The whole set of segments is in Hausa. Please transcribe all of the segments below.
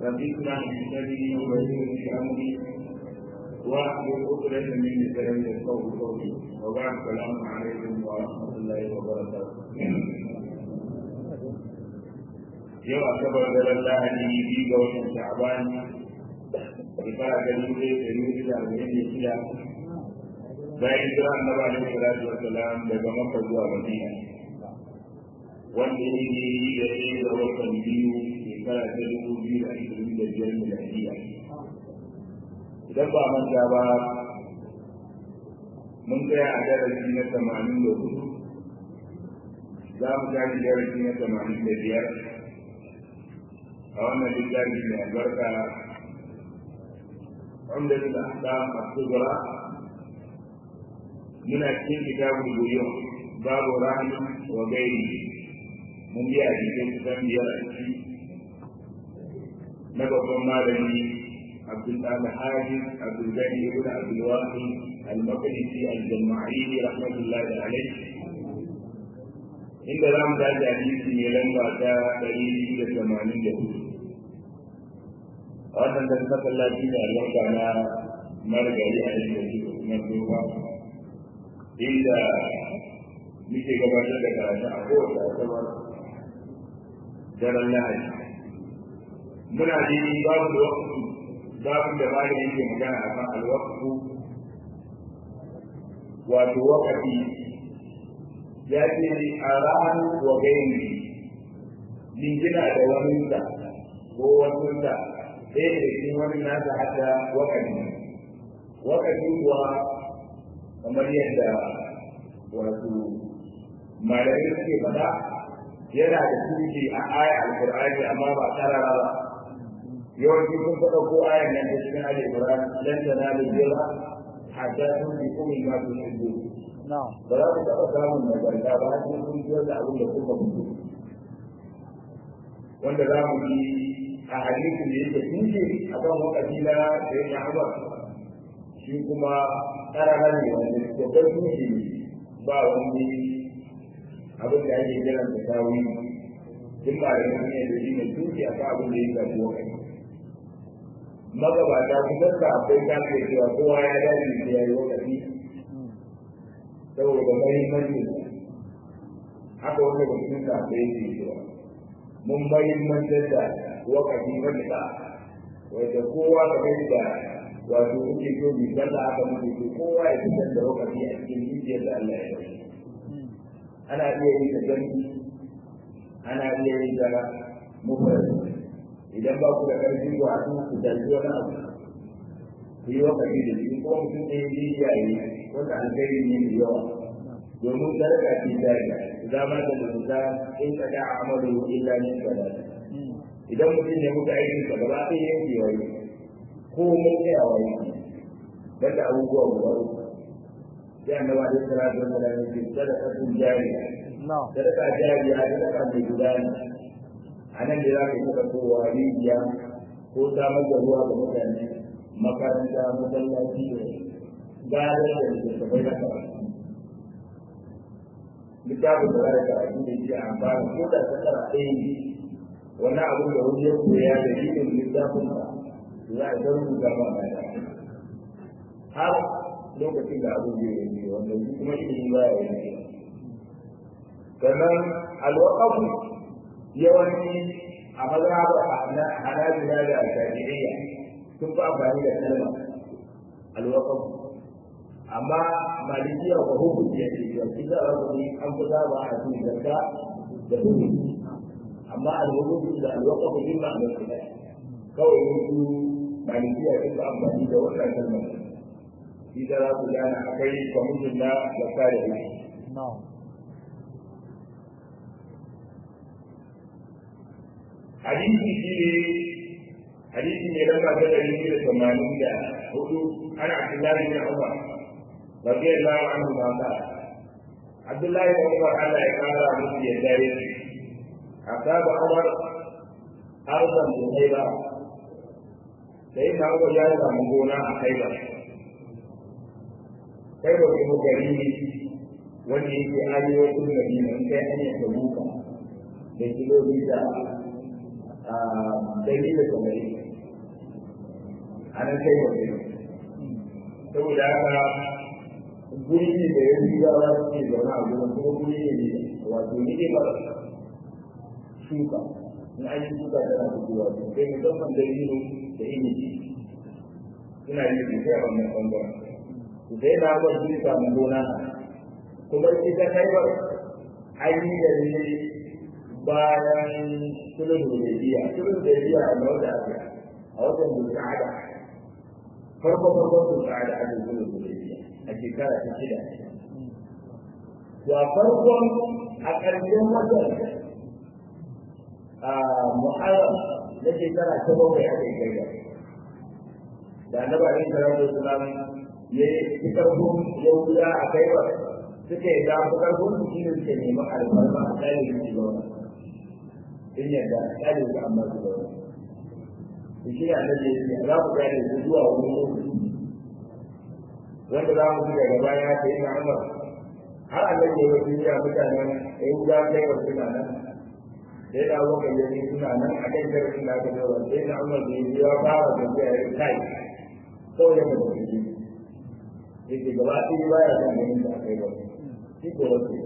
ربنا بسببه وبشر بأمري واحلل عقدة من لساني يفقهوا قولي وبعد السلام عليكم ورحمة الله وبركاته yau asabar da lahadi biyu ga watan sha'ban shekara ta dubu ɗaya da dubu da arba'in da shida bayan jira annabi alaihi salatu wassalam daga makka zuwa madina wanda ya yi da ɗaya da watan biyu shekara ta dubu biyu da ashirin da biyar miladiya idan ba manta ba mun tsaya a darasi na tamanin da hudu za mu tashi darasi na tamanin da biyar a wannan littafi mai albarka wanda da ahkam as-sughra muna cikin kitabul buyun babu rahmi wa gairi mun biya cikin kusan biyar a ciki na babban malami abdul al-haji abdul gani ibn abdul wahid al-maqdisi al-jama'i rahmatullahi alayhi inda za mu dace hadisi mai lamba ta ɗari biyu da tamanin da hudu a wannan da masallaci da albarka na margari a yin yanzu kuma tsofa inda muke gabatar da karatu a kowace asabar daren lahadi muna ji babu da wakfu babu da bayan yake magana a kan alwakfu wato wakafi ya ce a ran wa gaini jingina da waninsa ko wasunsa ɗaya da cikin wani nasa hada wakati wakati kuwa kamar yadda wato malamai suke faɗa yana da tushe a aya alƙur'ani amma ba tarara ba yawanci sun faɗa ko ayan nan da cikin alƙur'ani lan tanalu birra hatta tunfiqu mimma tuhibbun ba za ku taɓa samun nagarta ba har sai kun ciyar da abin da kuka fito wanda za mu yi a hadisin da yake tushe a kan wakati na da ya sha'aba shi kuma tsara ne wanda babban tushe ne ba wani abin da ake kiran da tawi duk ba da ne da shi ne tushe a kan abin da ya shafi wakati magabata kusan da akwai kafin cewa kowa ya dace da ya yi wakati saboda mahimmanci haka wanda ba sun sa da yake cewa mun mahimmantar da wakati wanda wanda kowa ka gani da wato kuke so bi sallah aka muke so kowa ya fitar da wakati a cikin zuciyar da Allah ya yi ana iya yin da gani ana iya yin da mufrad idan ba ku da karfi ku a ku dalili wani abu ku yi wakati da shi ko mutum ɗaya ya yi wanda alkhairi ne mai yawa domin sadaka ce jariya zama da zuta in ka da amalu illa min sadaka idan mutum ya mutu aikin sa gaba ɗaya yanke wai ko mun kai a wai banda abubuwa guda uku sai annaba da salatu wa salam ya ce sadaka tun jariya sadaka jariya sadaka mai gudana a nan da za ka yi kowa rijiya ko samar da ruwa ga mutane makaranta masallaci da gadar da littattafai na karatu littafin da zai karatu da shi amfani ko da ta tsara ɗaya ne wani abu da wani ya koya da ilimin littafin ba za a zan rubuta ma na da har lokacin da abu zai yi wanda shi kuma ilimi ba ya yi sannan alwaƙafu yawanci a mazhabar hanabila da shafi'iyya sun fi amfani da kalma alwaƙafu amma malikiya ba hukunci ya ce ya kisa a wani an fi zaba a cikin zarga da hukunci amma alhukunci da alwakafu din ba a da kawai wasu malikiya sun fi amfani da wannan kalmar shi da za ku gane akwai kwamitin na zarga da hukunci hadisi shi ne hadisi ne lamba ta ɗari biyu da tamanin da hudu ana abdullahi bin umar رضي الله عنه ما قال عبد الله بن عمر على إقامة مسجد الدارين أصاب عمر أرضا بخيبر سيدنا عمر جاء من هنا خيبر خيبر بن كريم wanda yake arewacin madina in kai hanyar da muka da kilomita dari da samari a nan kai wa kai saboda haka guri ne da ya riga wa ke zaune a gurin kuma guri ne wato ni ne ba shuka in an yi shuka tana fitowa to kai musamman da yi da ilimi ina yi da kai a wannan bangaren to sai na ba shi samu gona kuma ita kai ba an yi da ne bayan sulhu da biya sulhu da biya a wata aka a watan zulqa'ada farko farko zulqa'ada aka sulhu da biya a shekara ta shida to a farkon a ƙarshen watan a muharram na shekara ta bakwai aka yi gaya da annabi alaihi salatu wasalam ya yi karfin yahuda a kai ba suka yi da su karfin su shine suka nemi alfarma a tsarin su zauna in yadda a tsarin su amma su zauna to shi ne annabi ya ce za ku gane su zuwa wani lokaci wanda za mu ji daga baya ta yi na umar har annabi ya wasu ya mutanen yahuda kai wa suna nan sai da abubuwan yayi suna nan a kan darasin da aka zaura sai da umar da ya fara tafiya ya kai kawai ya mutu shi yake gaba ɗaya baya son ganin da aka yi ba shi ko wasu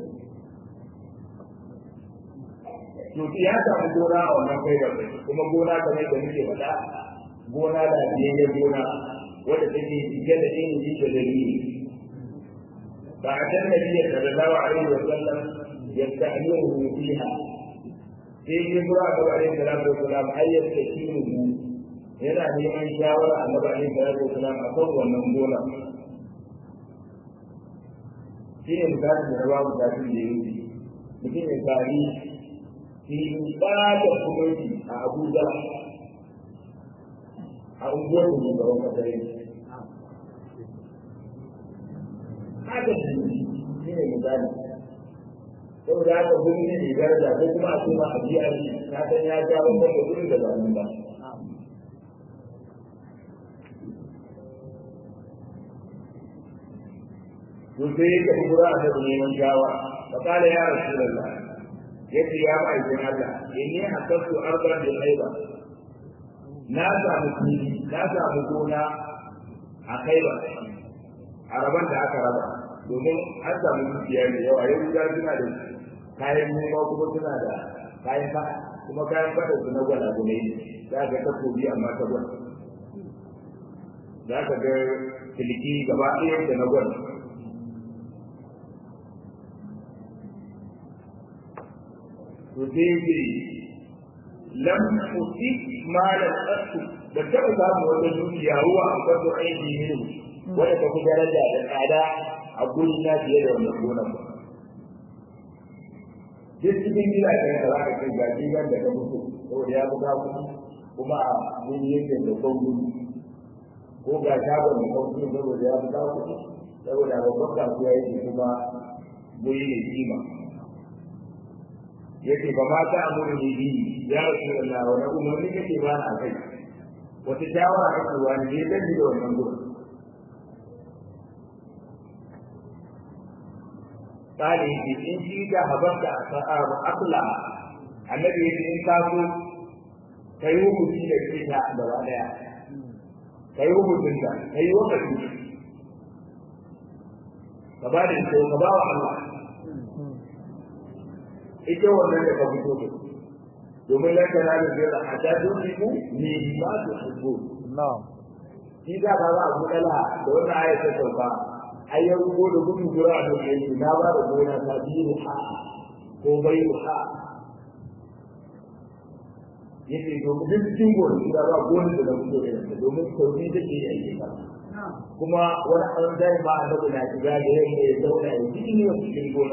to ya samu gona a wannan kai ba kuma gona kamar da muke faɗa gona da biyayya gona wadda take cike da ilimi da dalili ba a can nabi sallallahu alaihi wa sallam yasta'miru fiha sai ya kura ga alaihi salatu wa salam ayyat takimu yana neman shawara annabi alaihi salatu wa salam akan wannan gona shi ne misalin da rawa misalin da ya yi mutum ya sami filin ɓata kumanci a abuja a unguwar da ke gaban kasar haka shi ne misali saboda haka guri ne mai daraja ko kuma a kuma a biya shi na san ya ja wannan da gurin da ba nan ba to sai ya tafi gura a da neman shawara fa kala ya rasulullah yace ya ma'aikin Allah inni hasastu ardan bil haiba na samu fili na samu gona a kaiba a raban da aka raba domin an samu dukiya da yawa yau da suna da kayan noma kuma suna da kayan fada kuma kayan fada su na gwada gune ne za ka ga takobi amma ta gwada za ka ga siliki gaba ɗaya da na gwada to sai ce lam usik malan asu da taɓa samu wata dukiya ruwa a kwato aiki ne wanda ta fi daraja da tsada a guri na fiye da wannan gonan ba duk cikin gidajen da za ka kai ga gidan da ka mutu saboda ya buga kuɗi kuma a mun yake da bangun ko ga shagon da ka mutu saboda ya buga kuɗi saboda babban kasuwa yake kuma guri ne kima yake ba ma ta amuru ne bi ya rasu Allah wani umarni kake ba na kai wata shawara kake wani ne dan da wannan gurin قال إن شئت هبطت أقلع النبي إن كاسو كيوم في الكتاب دوالا كيوم في الكتاب كيوم في الكتاب كبار الشيء كبار الله ita wannan da ka fito da domin lan kana da zai hada duku ne ba su hubbu na'am shi da ba za a gudala da wannan ayatul tauba ai ya rubo da gudu jira da yake na ba da gona ta biyu ha ko bai ha yake domin duk cikin gona da ba gona da mutum da yake domin sauri da ke yi ba kuma wani an dai ma annabi na shiga da yake ya zauna ya cikin ne cikin gona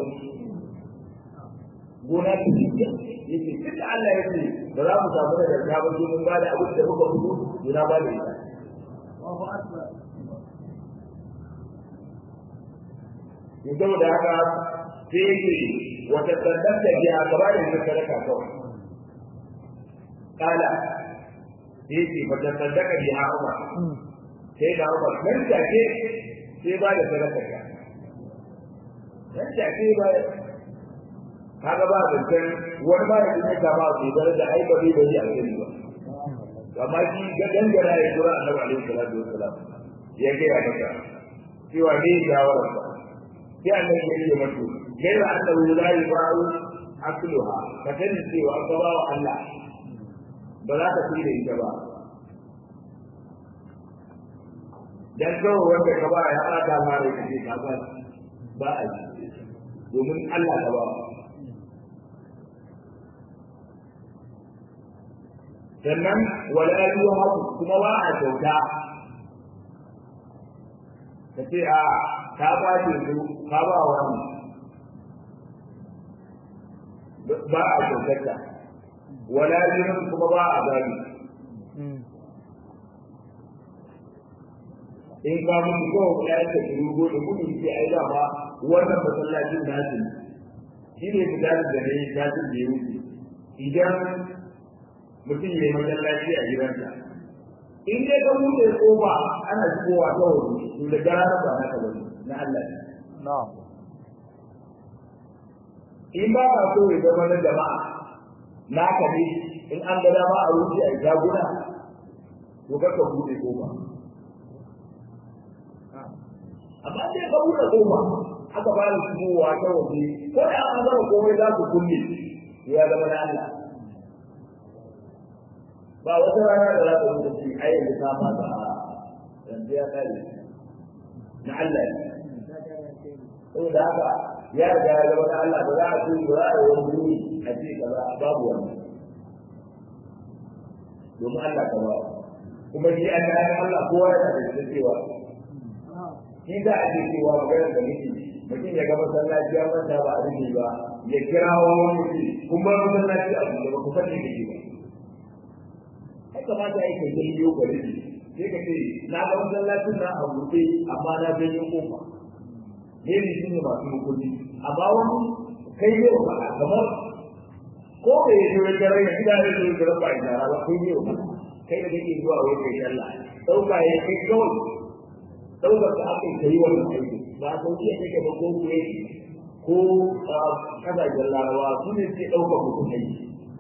gona ta cikin yake duk Allah ya ce ba za mu samu da ta ba mun ba da abin da muka fito gona ba da ita Allahu akbar saboda haka sai yake wata sadaka ji a gaba da ita sadaka kawai kala sai yake wata sadaka ji a umar sai da umar nan take sai ba da sadaka ka nan take ba kaga ba zancen wani ba da kuma ta ba su da da ai ba bai bari a gani ba amma shi ga dangana ya kura annabi alaihi salatu wassalam ya ga ya maka cewa ne shawara ba sai annabi ya ce mata gaira annabi la yuba'u akluha ka sani cewa an ba wa Allah ba za ka fi da ita ba dan kawai wanda ka ba ya aka ma da kake ka ba ba a yi domin Allah ka ba sannan wala yuha kuma ba a kyauta ka ce a ka ba ce su ka ba wani ba a kyautarta wala yuha kuma ba a gani in ka mutu ko ya ta rugo da gudu sai ai da ba wannan masallacin nasu shi ne fita da ne ta da ya wuce idan mutum ya yi masallaci a gidansa in dai ka buɗe kofa ana shigowa ta waje to da gara ba na ka bane na Allah ne na'am in ba ka so ya zama na jama'a naka ne in an ga dama a wuce a jaguna to ka buɗe kofa amma sai ka buɗe kofa aka ba ni shigowa ta waje ko da an zama komai za ku kulle ya zama na Allah ba wata rana da za ta wuce shi ai yanzu ta fata a yanzu ya kare na Allah ne saboda haka ya riga ya zama na Allah ba za a ce ba za a yi wani wuri a ce kaza babu wani domin Allah ka ba kuma shi an yi Allah kowa yana da cewa shi za a ce cewa maganar da nake mutum ya ga masallaci ya manta ba a rufe ba ya kira wani mutum kuma masallaci a buɗe ba ku san me kake ba ai kamata ai ka yi yo gari sai ka ce na ga masallacin na a buɗe amma na janyo kofa ne ne shi ne masu mukunci amma wani kai ne ba kamar ko da ya zo ya gara ya gida ya zo ya gara ba ya ba kai ne ba kai da kake zuwa wai kai sallah dauka ya kai kawai daukar da aka yi wannan aiki ba a sauki ya kake ba ko kuwa ko kasashen larawa su ne suke ɗaukar mutum aiki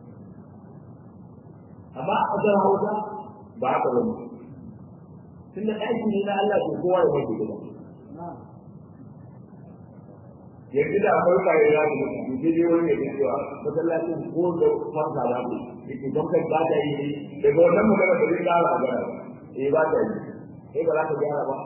amma a ƙasar hausa ba haka ba tun da ɗaki ne na Allah ko kowa ya mace gida yanzu da akwai kayan ya ku mutu sai dai wani ya ce cewa masallacin ko da fanka za ku yake don kai ba ta yi daga wannan magana da zai ƙara a gara eh ba ta yi eh ba za ka gyara ba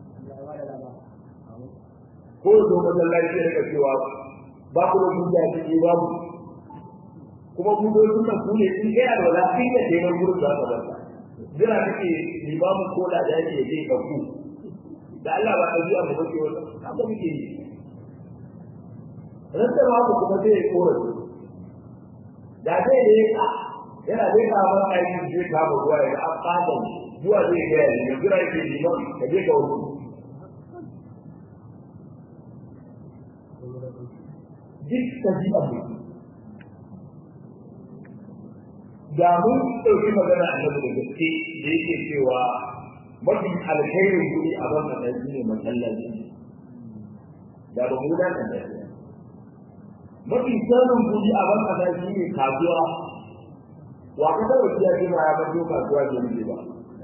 ko zo masallaci ya cewa ba ku da hujja ce babu kuma hujjojin nan ku ne in kai alwala kai da dai gurin da ka bata jira kake limamu ko da ya ce zai ka ku da Allah ba ta biya mu bace wata haka muke yi rasa ba ku kuma zai kora da zai ne ka yana zai ka ba aiki zai ka ba ruwa ya an fada zuwa zai ga ya jira yake liman ka je ka wuce duk tabi'a ne da mun ɗauki magana a da gaske da yake cewa mafi alkhairin guri a ban da shi ne masallaci da ba mu da kan mafi sanin guri a ban da shi ne kasuwa wa ka da wasiya ce ma ya bato kasuwa ke nufi ba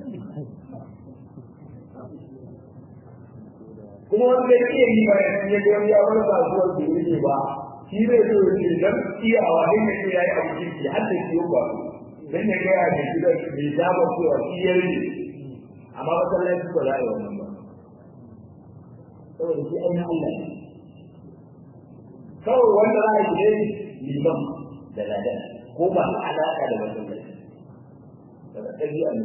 kuma wanda ya iya yi bayan ya ga ya bar kasuwar ke nufi ba shi zai zo ya ce dan iyawa ne ne ya yi abu kirki har da ciwo ba dan ya ga ya ji da bai zaba cewa shi ya yi amma masallaci ba za a yi wannan ba saboda shi ainihin Allah ne kawai wanda za a yi ne liman da ladan ko ba alaƙa da masallaci daga ɗabi'a ne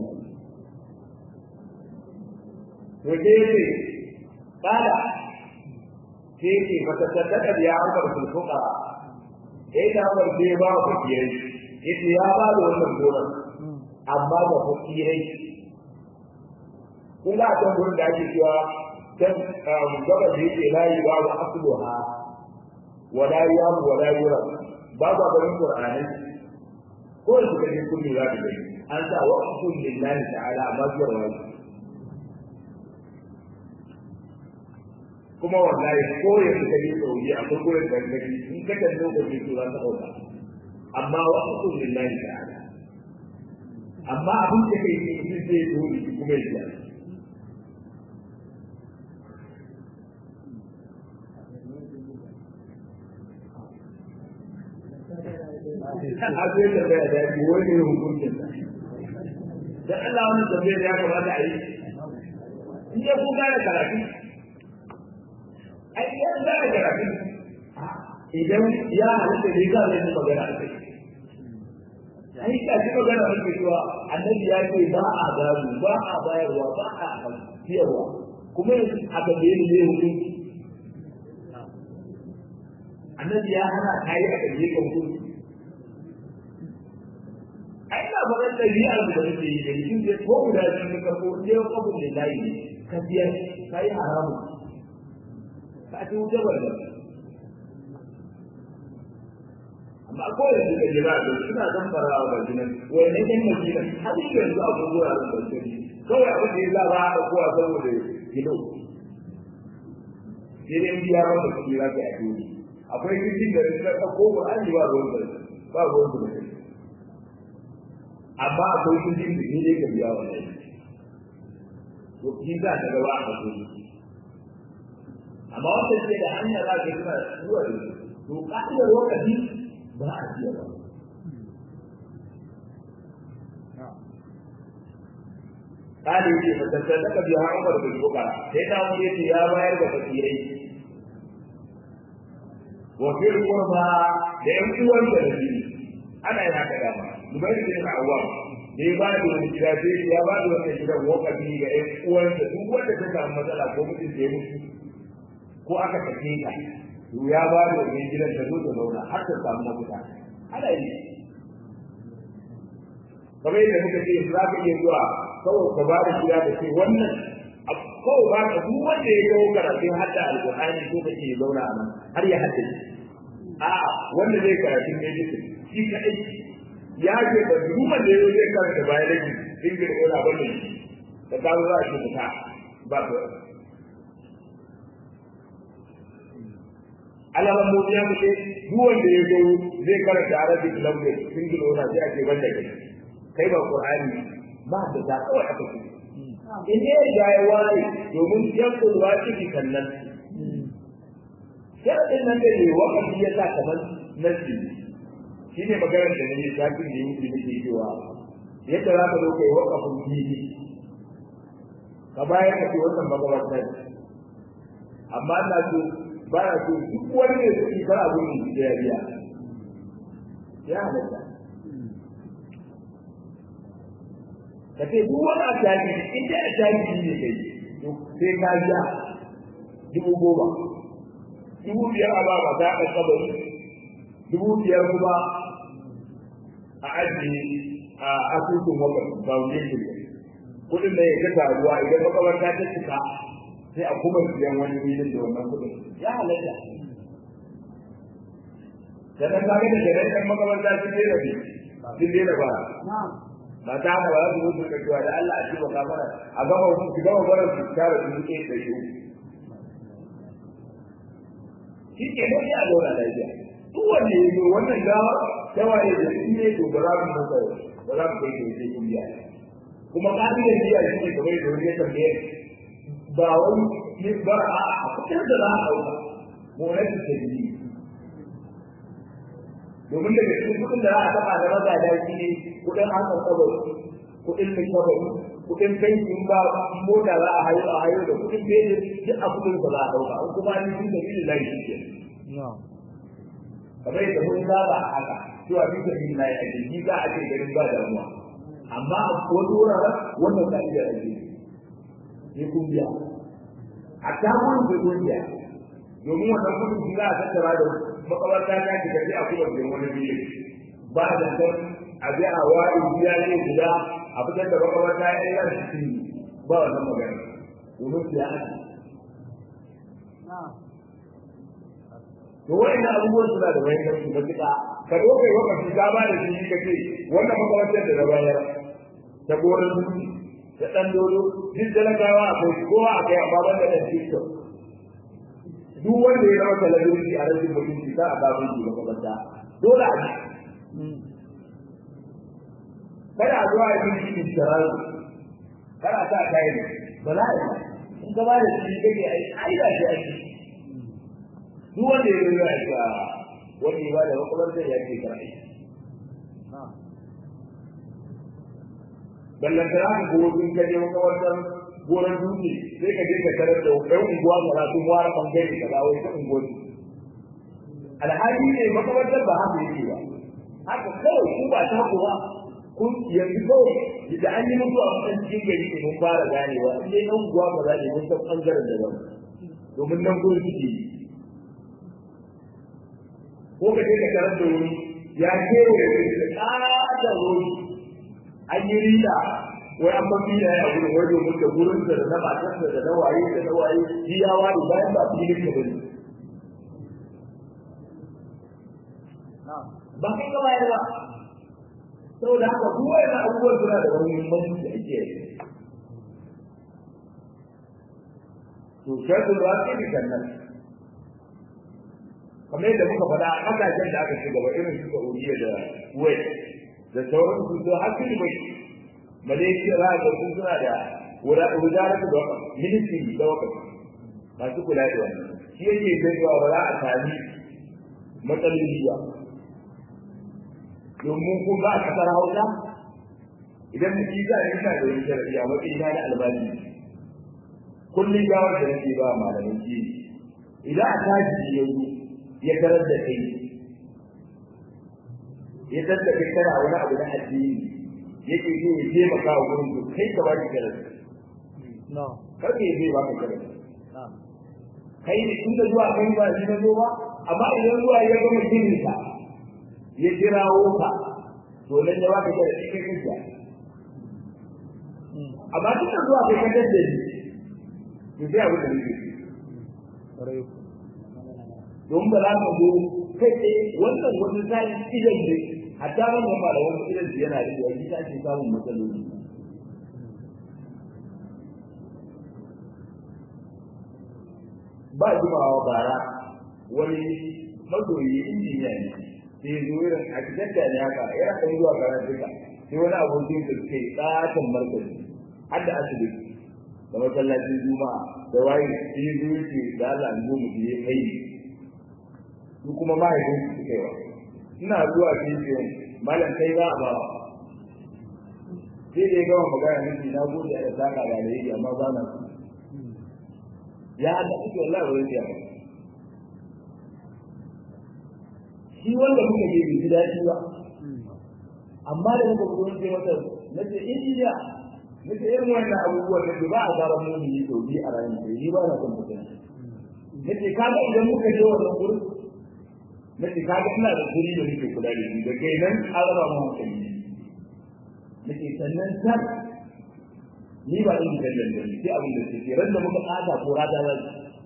to sai ce kada sai yake mata sadaka ya amsa da sulfuka eh da amsa sai ba ku kiyaye yace ya ba da wannan gonar amma ba ku kiyaye kun ga can gurin da ake cewa can gaba da yake layi ba wa asluha wala yam wala yura ba ba garin qur'ani ko da kuka ji kun za ku gani an sa waqfun lillahi ta'ala amma zuwa wani kuma wallahi ko yanzu ka je saudi a kan gurin da kake in ka kan lokaci to za ta dauka amma wa aqul lillahi ta'ala amma abin da kai yi shi zai dole kuma ya abin da bai da shi wani ne hukuncin da Allah wani tambayar ya kamata a yi in ya ku gane karatu ai ya gane karatu idan ya halitta ne za a yi magana a kai ai ka ji magana a kai cewa annabi ya ce ba a gado ba a bayarwa ba a siyarwa kuma a tambaye ni ne hukunci annabi ya hana kayi a tambaye ka hukunci ai na faɗin ɗabi'ar da nake yi da shi zai ko guda biyu na karɓo ne ya kwabu da layi ne ka biya ka yi haramu ka ci wuce barda amma ko yanzu ka jira da suna zan fara wa bajinan wani ɗan majina har yi yanzu a kuma wuraren bajinan kawai abin da ya za ba a ɗaukowa saboda gido sai dai biya masa kuɗi za ka yi akwai cikin da ta ɗauko ba an yi ba ruwan ba ruwan da kai amma akwai kudin da ne ka biya wa ne to shi za ta gaba a kudi amma wanda ke da hanya za ka kuma zuwa da to ka'idar wakati ba a biya ba Kali ce fatattar da ka biya Umar bin Bukara sai ta wuce ce ya bayar da fasirai wa fil qurba da yan uwan da nabi ana yana da dama Zubair bin Awwam da ya ba da wani gida sai ya ba da wani gidan wakafi ga ƴan uwansa duk wanda ta samu matsala ko mutum da ya mutu ko aka tafi ta to ya ba da wani gidan ta zo ta zauna har ta samu mafita ana yi kamar yadda muka ce za ka iya zuwa kawai ka ba da gida da ce wannan kawai ba ka duk wanda ya kawo karatun hadda alƙur'ani ko ka ce zauna a nan har ya haddace a wanda zai karatun medicine shi kaɗai ya ce da dukkan da yau zai karanta bayan rage ingil yana bane da kawo za a ce fita ba ta alaman mu ya muke duk wanda ya zo zai karanta arabic language ingil yana sai a ce banda kai kai ba qur'ani ba da ta kawai aka ce in ne ya yi wani domin yan kulwa ciki kannan sharadin nan da ne wakati ya sa kamar nasi shi ne maganar da nake shafin da yake nake cewa yadda za ka zo kai wakafin fili ka bayar ka ce wannan magabatar amma na so ba na so duk wani ne su kar abin da ya biya ya halatta ka ce duk wani a shafi in dai a shafi ne kai to sai ka biya dubu goma dubu biyar a ba ba ta ɗan kabari dubu biyar kuma a ajiye a asusun wakar foundation kudin da ya ga ruwa idan makabarta ta cika sai a kuma siyan wani filin da wannan kudin ya halatta da ta kaga da gare kan makabarta sun daina bi sun daina ba ba ta haka ba za su mutu ka cewa da Allah a ci ba kamara a gama su gama bara su tara su ke da shi shi ke nan ya zauna lafiya duk wanda ya zo wannan gawa tawaye da shi ne to ba za mu masa ba za mu kai shi sai kun biya kuma ka'idar biya shi ne kamar da wani ya tambaye ba wani ne ba a a fitar da za a ɗauka monar da tabi domin daga cikin kuɗin da za a taɓa da maza da shi ne kuɗin hakan kabari kuɗin mai kabari kuɗin bankin ba mota za a hayo a hayo da kuɗin bejin duk a kuɗin da za a ɗauka in kuma ni sun da bi da shi ke kamar yadda mun saba a haka cewa bi da bi lai ake ji za a ce garin ba damuwa amma a wasu wuraren wannan ka iya ake ne kun biya a tamun da kun biya domin wannan kudin shi za a tattara da makabarta ta ce ka a kuma da wani biyu ba da san a bi a wari biya ne guda a fitar da makabarta ya yi shi ba wannan magana domin biya ake to wa'annan abubuwan suna da muhimmanci matuƙa ka zo kai wakafi ka ba da shi ka ce wannan makarantar da na bayar ta gonar dutse da ɗan dodo duk talakawa akwai kowa a kai amma ban da ɗan tiktok duk wanda ya zama talabijin a rashin mutunci za a samu shi makamanta dole a ji kada a zuwa yi shi shirar kada sa kai ne ba za a yi in ka ba da shi kake ai ai da shi ake duk wanda ya zo ya ga wani ba da makamanta ya ke karai ballan tara ka go din ka je makamantar goran dutse sai ka je ka tarar da ɗan unguwa ga sun ware bangare ka dawo ita unguwar alhali ne makamantar ba haka yake ba haka kawai ku ba ta ku ba kun yanzu kawai da an yi mutu a matsayin cikin gari ne mun fara ganewa in dai ɗan unguwa ba za ne mun san ɓangaren da ba domin nan gurin suke yi ko ka je ka tarar da wuri ya kewaye da ƙaton wuri an yi rida wai an mafi da ya gurin wai domin da gurin da na matarsa da na waye da na waye shi ya ware bayan ba su yi ka bane ba kai ka bayar ba saboda haka duk wani abubuwan suna da wani muhimmanci da ake yi to shaidu ba su yi sannan kamar yadda muka faɗa a ƙasashen da aka ci gaba irin su Saudiya da Kuwait da sauran su su har sun bai Malaysia za ga sun suna da wujarar da wakar ministry da wakar masu kula da wannan shi yake gaiwa ba za a sami matsaloli ba domin kun ba a kasar hausa idan mutum za a yi sa da wani sharaɗi a matsayin na albashi kullum gawar da nake ba malamin shi idan a tashi yanzu ya tarar da kai ya tarar da kai kana wani abu na addini yake so ya taimaka wa gurin to kai ka ba shi karatu kar ka zai ba ka karatu kai ne tun da zuwa kai ba shi na zo ba amma idan zuwa ya gama ginin ka ya kirawo ka to nan ya baka karatu kai kanka amma tun da zuwa kai ka dadda ni to sai abu da nake don ba za ka zo kai tsaye wannan wani sai idan ne hatta ban da malaman idan su yana da yi ta ce samun matsaloli ba jimawa bara wani mazoyi injiniya ne sai ya zo irin architecta ne haka yana kan zuwa karatuka sai wani abokin da ke tsatan markazi har da asibiti da masallacin juma'a da waye sai ya zo yake da Allah ne mu je kai su kuma mahaifin su suka yi wa ina zuwa cikin malam kai za a ba sai da ya gama magana miki na gode da saka da alheri amma ba na su ya da ake wallahi wani ya shi wanda muka je bai daɗi ba amma da muka zo ce masa na ce injiniya na ce irin wannan abubuwan da ba a gara mu ne to bi a ranar da ni ba na son mutum na ce kaga idan muka je wannan gurin na ce kaga ina da guri da nake kula da shi da kai nan an raba mu hankali na ce sannan san ni ba in da dan dan sai abin da ke ran da muka tsada ko rada za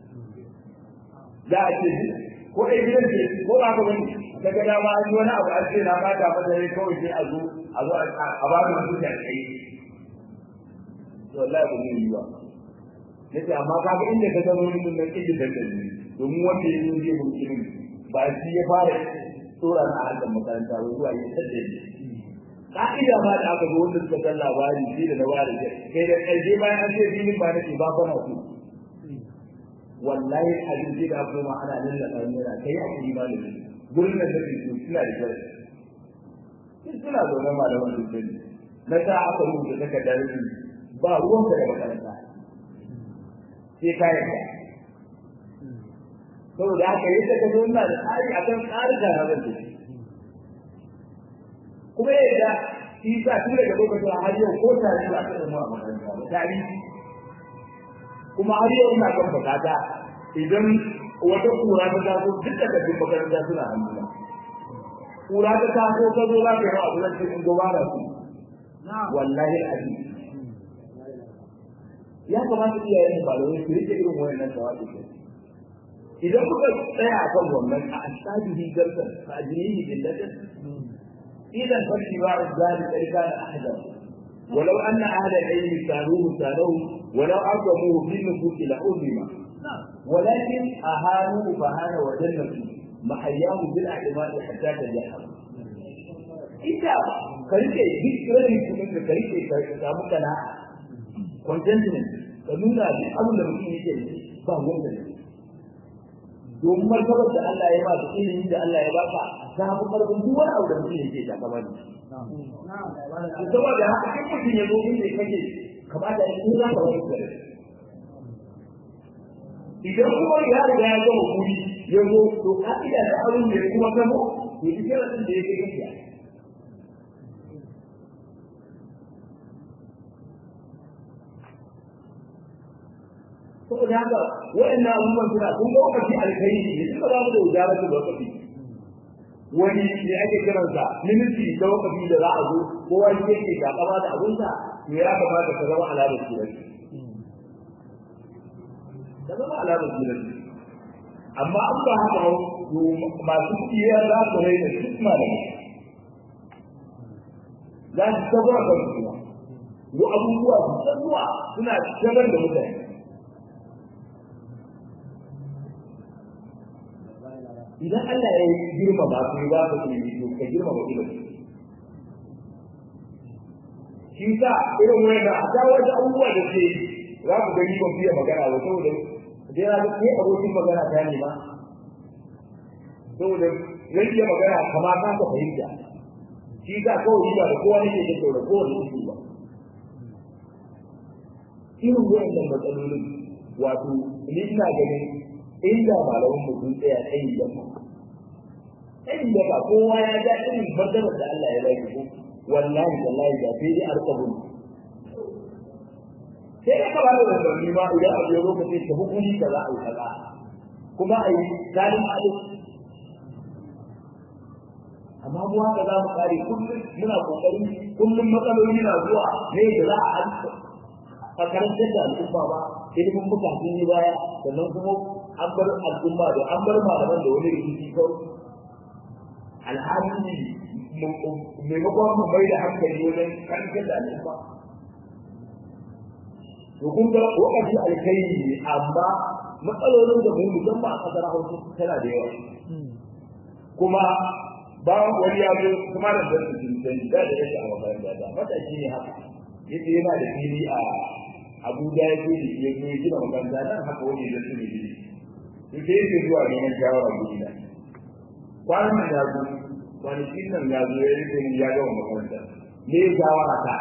za a ce ko dai gidan ce ko ba ka bane daga dama an yi wani abu an ce na bata mata ne kawai sai a zo a zo a ba mu mutum da kai to wallahi ba mu yi ba nace amma kaga inda ka zama wani mun nan kike dan dan domin wanda ya zo zai mutum ba shi ya fara tsora na harkar makaranta ba zuwa yi sadda ne ka'ida ma da aka zo wanda suka san labari shi da na ware kai da ƙarshe bayan an ce filin ba nake ba kwana su wallahi abin sai da aka ma ana lallaka yana kai a cikin malami gurin da take su suna da kyau sun suna zaune malaman su sani na sa aka rubuta takardar su ba ruwanka da makaranta sai ka yarda saboda haka yadda ka zo ina da tsari akan tsarika na zan tafi kuma yadda shi sa tun daga lokacin har yau ko tare da aka zama a makaranta ba tare kuma har yau ina kan bukata idan wata kura ta taso duk da kafin makaranta suna hannuna kura ta taso ka zo za ka yi abu zan cikin gaba da su wallahi al'adu ya kamata iyayen malamai su rike irin wayannan tawaɗi idan kuka tsaya a kan wannan a asabihi garsan fa ajrihi billatin idan fa shiba'u zalika kana ahdan ولو أن أهل العلم كانوه كانوه ولو أعظموه في النفوس لأظلم ولكن أهانوا فهان وجنة محياه بالأعتماد حتى تجحم إذا كريكي ذكرني كنت كريكي كامو كان contentment ka nuna duk abin da mutum yake da ba wanda ne domin martabar da Allah ya ba da ilimin da Allah ya ba ka ta fi karfin duk wani abu da mutum yake da kamar ni saboda haka in mutum ya zo inda kake kamata in za ka wani kare idan kuma ya riga ya gama kuri ya zo to ka'ida da abin da ya kuma gamo to duk yana da ya kai gaskiya saboda haka waɗannan abubuwan suna kun ga wakati alkhairi ne suka ba mu da wajara da wakati wani ne ake kiransa miniti da wakati da za a zo kowa yake ke gaba da abunsa to ya kamata ka zama alamar kiranci da zama alamar kiranci amma an ba haka to masu kiyaya za su raina duk malamai za su tabbata kan su wa abubuwa su tsanuwa suna shagar da mutane idan Allah ya girma ba su ba ka ce to ka girma ba ilimi shi sa irin wani da ta wata abubuwa da ke za ku gani ban fiye magana ba saboda da ya ke abokin magana ta ne ma saboda zai iya magana kama ka ka fahimta shi sa kawai ba da kowa nake da saboda kowane isi ba irin wayannan matsalolin wato ni ina ganin inda malaman mu sun tsaya tsayin da mu tsayin da ba kowa ya ga irin martabar da Allah ya bai ku wallahi wallahi da sai dai arkabun sai da ka bada da ni ma idan abu ya lokaci ka hukumi ka za a yi kaza kuma a yi zalim alif amma mu haka za mu kare kullum muna kokari kullum matsaloli na zuwa ne da za a a karantar da al'umma ba ilimin muka sun yi baya sannan kuma an bar al'umma da an bar malaman da wani rikici kawai alhali maimakon mu mai da hankali wajen karantar da al'umma to kun ga wakati alkhairi ne amma matsalolin da mu musamman a kasar hausa tana da yawa kuma ba wani ya zo kuma da da su sun da da yake a makaranta da matashi ne haka yace yana da fili a Abuja ya ce ya zo gina makaranta nan haka wani da su ne gidi sai yake zuwa neman shawara guri na kwanan nan ya zo kwanakin nan ya zo ya rike ya gama makaranta me ya shawara ta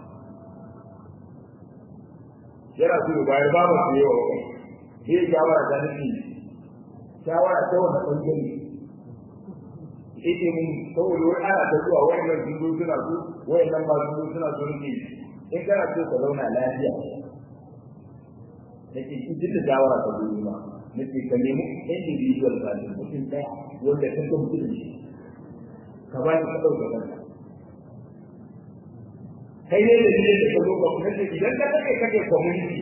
yana so ya bayar ba mu yawa kai me ya shawara ta nufi shawara ta wani ɓangare ita mun saboda wani ana ta zuwa wayannan sun zo suna so wayannan ma sun zo suna so nake in kana so ka zauna lafiya nake in ji da shawara ka zo ma nake ka nemi individual ka ne mutum ɗaya wanda ka san mutum ne ka ba shi ka ɗauka kanka kai ne da ne da ka zo ka kuma idan ka kake kake community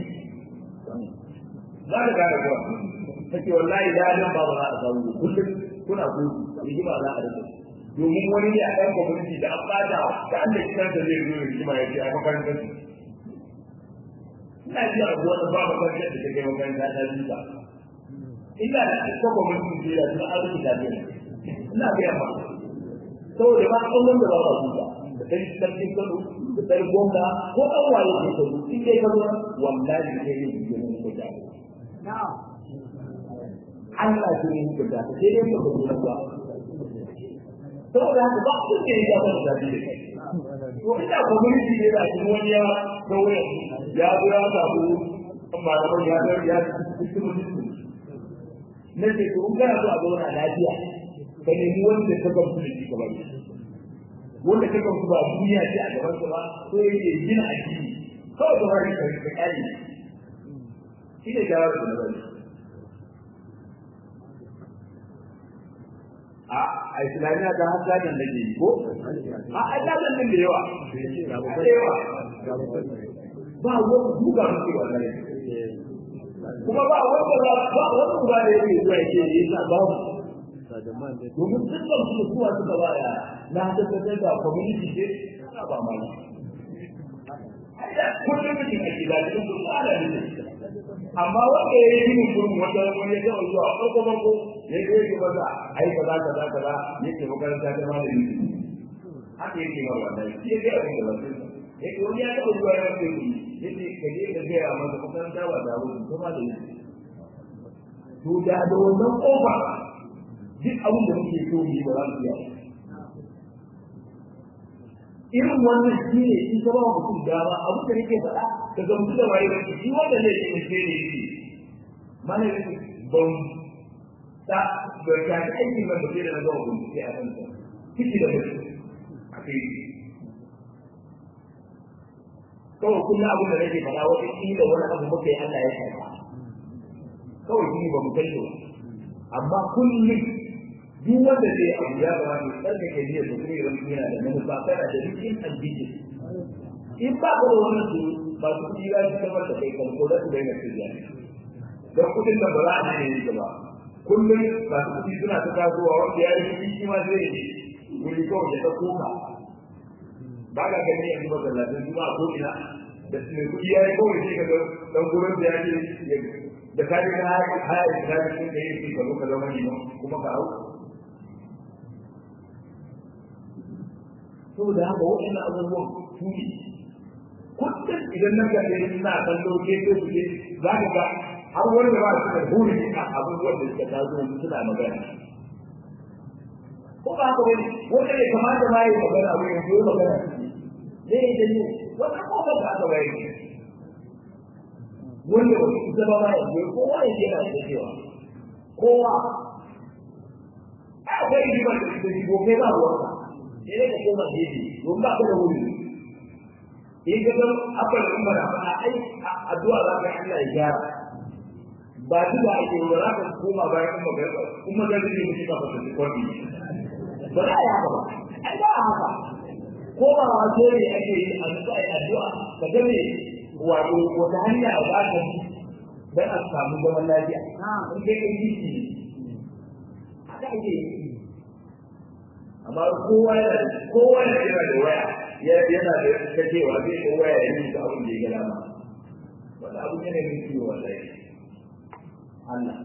za ka gane kuwa kake wallahi da nan ba ba za a samu kullum kuna gudu rigima za a rike domin wani ne a ɗan community da an bada da an da kiran da zai zo rigima ya ce a makarantar su ina ji a wani ba makarantar da take makaranta ta ji ba ina da ko community da ya tuna arziki da ne ina ga yamma saboda ba kullum da ba ba su ba da kai sarkin kano da sai gwamna ko an waye ke kano in dai ka zo wallahi sai ne ke mun ko da na'am Allah shi ne hukunta ta sai dai ka zo ba saboda haka ba su ke yi da wani zabi da kai to ina community ne da shi wani ya kawai ya zo ya samu malaman ya zo ya cikin mutum na ce to in kana so a zauna lafiya ka nemi wanda ka gamsu da shi gaba ne wanda ka gamsu ba duniya ce a gaban ba so yake gina addini kawai ka bari ka kare shi ne jawabi da bari a islamiyya ta har zanen da ke yi ko a a zanen din da yawa da yawa ba wani duka muke wallahi kuma ba wanda ba ba wanda ba da yake zuwa yake yi sa ba domin dukkan su kuwa suka ba ya na tabbatar da community ce ba ma kullum mutum a gida cikin kuma ana ne amma wanda ya yi min gurin wata wani ya taɓa zuwa farko farko ya zo yake maza ai kaza kaza kaza yake makaranta ta ma da ni haka yake ma wannan shi ya ga abin da ba sai yake wani ya taɓa zuwa ya ce ni yace ka je ka ga masa makaranta ba da wani kuma da ni to da da wannan kofa duk abin da muke so mu yi ba za mu iya irin wannan shi ne in ka ba mutum dama abin da nake faɗa ka gamsu da waye ba shi wanda zai ce mutum ne yake mana yake ban ta da ta ta aiki ba da da na zama bincike a kansa kiki da mutum a kai kawai kullum abin da nake faɗa wata kila wani abu muka yi Allah ya karɓa kawai shi ba mu kai ba amma kullum duk wanda zai abu ya ba ne tsarka ke jiya da kuma yawan yana da manufa kana da rikin addini in ba ka da wannan su ba su ji ga shi kamar da kai kan ko da su daina tijiya don kudin da ba za a ne ne ba kullum ba su kudi suna ta tasowa wanda ya yi shi ma zai yi wuri kawai da ta koma ba ka gani yanzu ba zallatin su ba ko ina da mai kudi ya yi kawai sai ka ga dan gurin da ya ce da ka ji na haya islami sun ka yi shi ka zo ka zama ne kuma ka hau saboda haka waɗannan abubuwan su ne kullum idan na ga ɗaya ina kallo ke ko su ke za ka ga har wani da ba su da buri a abubuwan da suka taso yanzu suna magana ko ba haka wani wanda ya kamata ma ya magana abu yanzu ya magana ne ya janyo wannan kofar da aka bayar wanda ba su isa ba ma yanzu kowa ya yana da cewa kowa akwai rigimar da su shigo kai ba ruwanka sai dai ka koma gefe don ba ka da wuri in ka san abin da kuma a ai addu'a za ka Allah ya gyara ba duk da ake ba za ka koma bayan kuma ga kuma ga zai mutu ka fata da kwani ba za a yi haka ba ai ba haka ko ba wa dole ake yi a duk ai addu'a ka ga me wato wata hanya za ka bi dan a samu zaman lafiya in kai kai yi haka ake yi amma kowa yana kowa yana da waya yana da kacewa zai ko waya ya yi abin da ya gada ma wanda abu ne mai ciwo wallahi Allah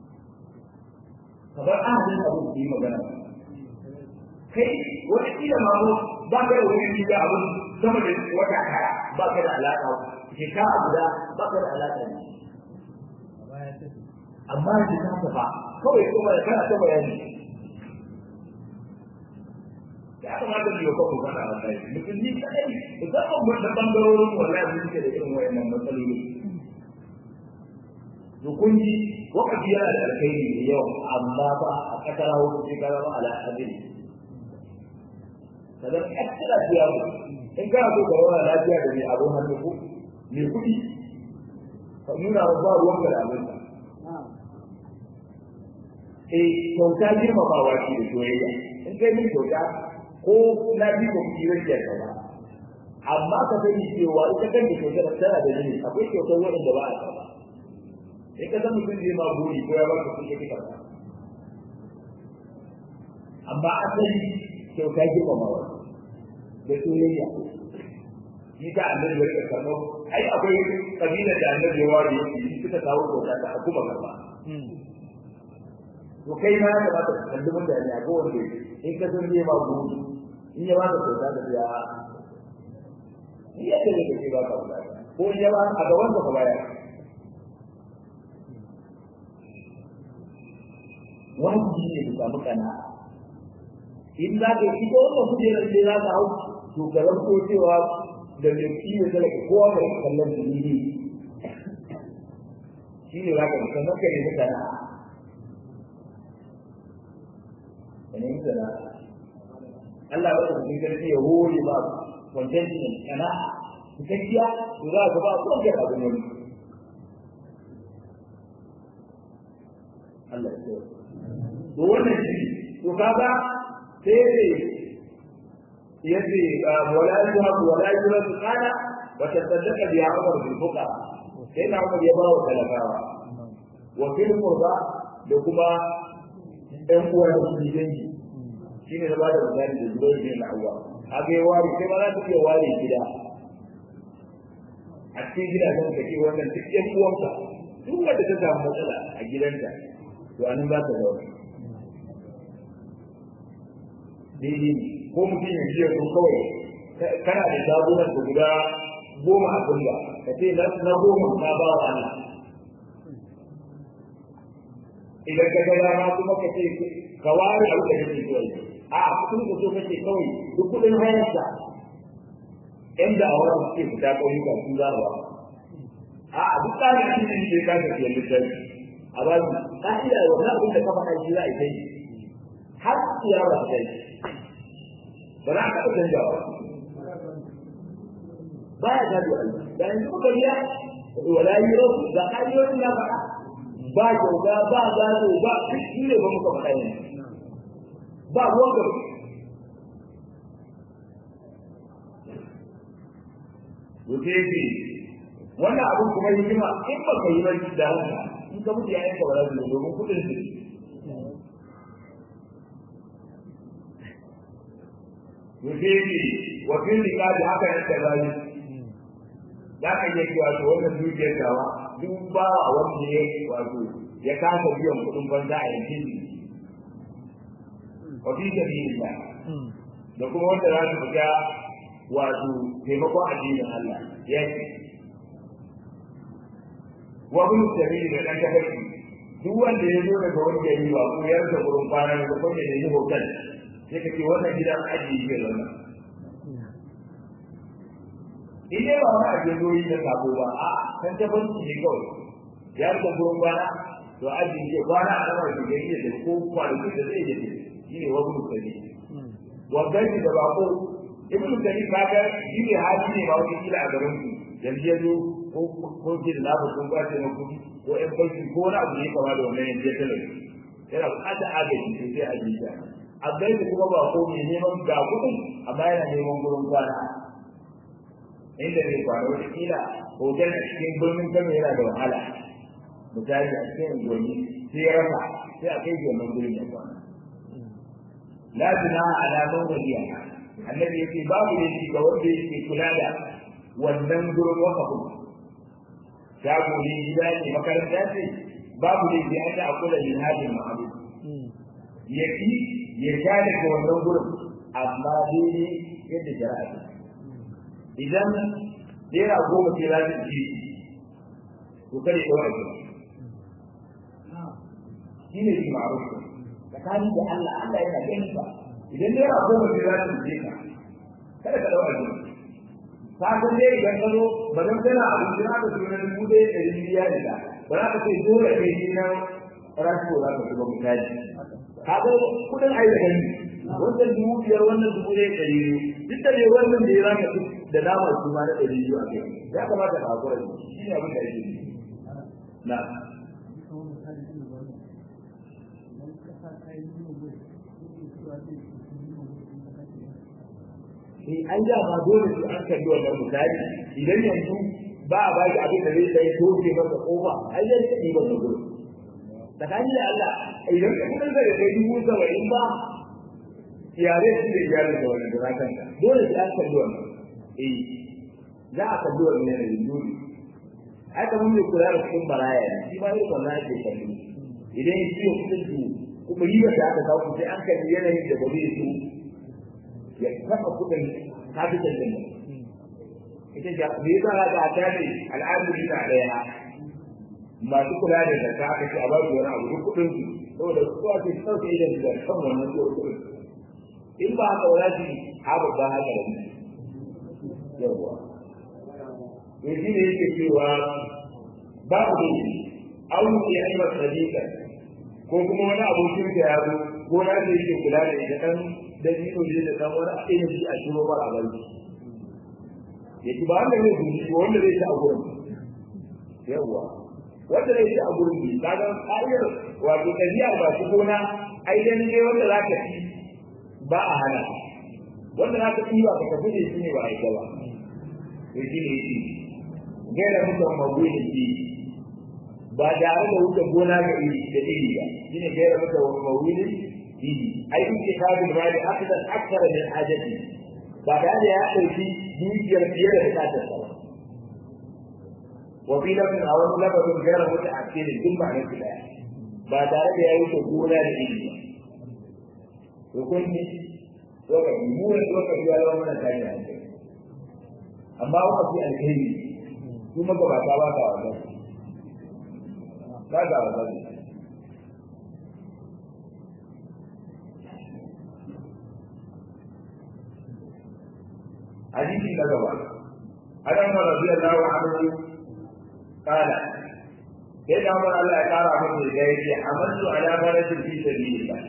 kabar ahadin abu da yi magana kai wata kila ma ko ba ka da wani kila abu sama da wata kaya ba ka da alaka shekara guda ba ka da alaka ne amma da ta ba kawai kuma da kana ta bayani ya kamata mu yi wa kanmu fada a kai musulmi kadai musamman mun da bangarorin wallahi mun ke da irin wayannan matsaloli to kun ji wakati yana da alkhairi da yawa amma ba a kasar hausa sai ka zama ala hadin kaga extra biya mu in kana so ka zauna lafiya da mai abun hannu ko mai kuɗi ka nuna wa ba ruwan da abin eh kyauta girmamawa ce da soyayya in kai min kyauta ko na bi ko ki rage ka ba amma ka sani cewa ita kan da kyautar tana da jini akwai kyautar wanda ba a ba in ka san mutum zai ma buri ko ya baka kuɗi kika ba amma asali kyauta girmamawa da soyayya shi ta annabi ya rika karɓo ai akwai kabilar da annabi ya ware shi suka kawo kyauta ta kuma karɓa to kai ma ya kamata ka kalli mutane a kowanne in ka san zai ma buri in ya baka kyauta da ya ni yadda ne kake ba ka bukata ko in ya ba a gaban ka bayar wajibi ne ka samu kana in za ka yi ko wannan kujerar da za ka hau to ka ranko cewa da mai kiwo talaka kowa mai kallon dalili shi ne za ka yi sannan ka nemi sana'a ka nemi sana'a Allah ba da cikin karfi ya hore ba contentment kana cikakkiya to za ka ba ko ke abu ne Allah ya so to wannan shi to kaga sai ne yace wala yuha wala yuha kana wa tasaddaqa bi amr bil fuqara sai na Umar ya ba wa talakawa wa fil qurba da kuma ɗan uwa da su dangi shi ne na ba da misali da zubar bin al'awwa haka ya ware sai ma za ta iya ware gida a cikin gidajen ka ce wannan duk ƴan uwanka duk wanda ta samu matsala a gidanta to anan za ta zauna daidai ko mutum ya jiya ko kawai kana da shagunan da guda goma a kulla ka ce na goma ka ba wa Allah idan ka ga dama kuma ka ce ka ware abu da kake so a kudin ka so kake kawai duk kudin hayarsa yan da a wurin suke fita ƙauyuka su za a ba a duk tsarin shi ne ke kasa ke littafi a ba su ka'ida wannan abin da ka faɗa shi za a yi har ya ba ta yi ba za a taɓa canjawa ba ya gado Allah da yanzu kuka biya wala yi rasu da hanyoyin ya faɗa ba kyauta ba gado ba shi ne ba muka faɗa yanzu ba ruwan gaba Wuce yake wannan abin kuma hikima in ba ka yi ba da haka in ka mutu ya yanka ba za su domin kuɗin su yake wa fil liqabi haka ne da bani da ka yi cewa to wannan dukiyar dawa duk ba wanda ya wato ya kasa biyan kudin banza a yankin shi wa fi sabilillah da kuma wanda za su fita wato taimakon addinin Allah ya ce wa bin sabili da dan tafarki duk wanda ya zo daga wanda ya yi wa ko ya rasa gurin kwana da kuma ya yi hotel sai ka ce wannan gidan ajiye ke zauna in dai ba wani ajiye zoyi da sabo ba a kan tabbaci ne kawai ya rika gurin kwana to ajiye ke kwana a lamar da gari da ko kwanaki da zai yi shi ne wani mutane wanda da bako ibn tani kaga shi ne hali ne ba wani kila a garin ku yanzu ya zo ko ko ke da labar kun kwace na kudi ko ɗan banki ko wani abu ne kama da wannan yanzu ya talar yana buƙatar agaji sai a jiya a gaisu kuma ba ko mai neman ga kuɗin amma yana neman gurin kwana inda zai kwana wata kila hotel a cikin birnin kano yana da wahala misali a cikin unguwanni sai ya rasa sai a kai wannan gurin ya kwana la tuna ala man waliya annabi yace babu ne ga wanda yake kula da wannan gurin wakafin shago ne gida ne makaranta ce babu ne sai an da kula da hadin ma'abu yaki ya sha daga wannan gurin amma daidai yadda shari'a ta idan naira goma ce za ta ci to kada ya ɗaura shi shi ne shi ma'aruf tsakanin da Allah Allah yana ganin ba idan naira goma ce za ta ci ka kada ka ɗaura shi ka san dai idan ka zo ba zan kana abinci na ka tuna dubu ɗaya ɗari biyar da ba za ka ce dole kai shi na rashin za ka zuba misali kaga kudin ai da gani wannan dubu biyar wannan dubu ɗaya ɗari biyu duk da dai wannan da ya zaka fi da nama su ma na ɗari biyu a kai ya kamata ka hakura da shi ne abin da ake yi na Eh an ja ba dole su an kalli wannan misali idan yanzu ba a baki abin da zai sai toke masa kofa ai zai ta ɗiba da gudu tsakani da Allah idan ka kudin da kai dubu saba'in ba iyare su da iyare da wannan da zakan ka dole sai an kalli wannan eh za a kalli wannan yanayin dole ai kamar mai kula da cikin baraya ne shi ma irin wannan ake kalli idan ya ciwo kudin su kuma riba da aka kawo sai an kalli yanayin da ba zai so ya kafa kudin capital din ita ja me yasa ga ta ne al'adun da daya masu kula da zakka aka ce a ba su wani abu duk kuɗin su saboda su ake sauke idan da kan wannan kuɗin in ba haka wala shi haka ba haka da ni yawa to shi ne yake cewa babu da shi an yi aimar sadiqa ko kuma wani abokin da ya zo ko na da yake kula da ita kan da dino ne da kan wani ainihin shi a shiro ba a bai ya ci ba wanda zai guji wanda zai ci a gurin yawa wanda zai ci a gurin bi kaga ƙa'idar wato tafiya ba su gona ai dan ne wanda za ka ci ba a hana wanda za ka ci ba ka tafi da shi ne ba a yi ba to shi ne shi gaira mutum mawuyi shi ba tare da wuce gona ga iri da iri ba shi ne gaira mutum mawuyi shi ai in ke kabin ba da akadar akara min ajati ba tare da ya ɗauki dukiyar fiye da bukatar sa ba wa fi lafin a wani lafazin gaira mutu a cikin duk ba nan daya ba tare da yayi ko gona da ilimi to kun ji lokaci mu ne lokaci ya zama mana tashi hankali amma wakafi alkhairi su magabata ba ka wasa ba ka wasa حديث النبوة عن عمر رضي الله عنه قال سيدنا عمر الله قال عمر الجاهلية حملت على فرس في سبيل الله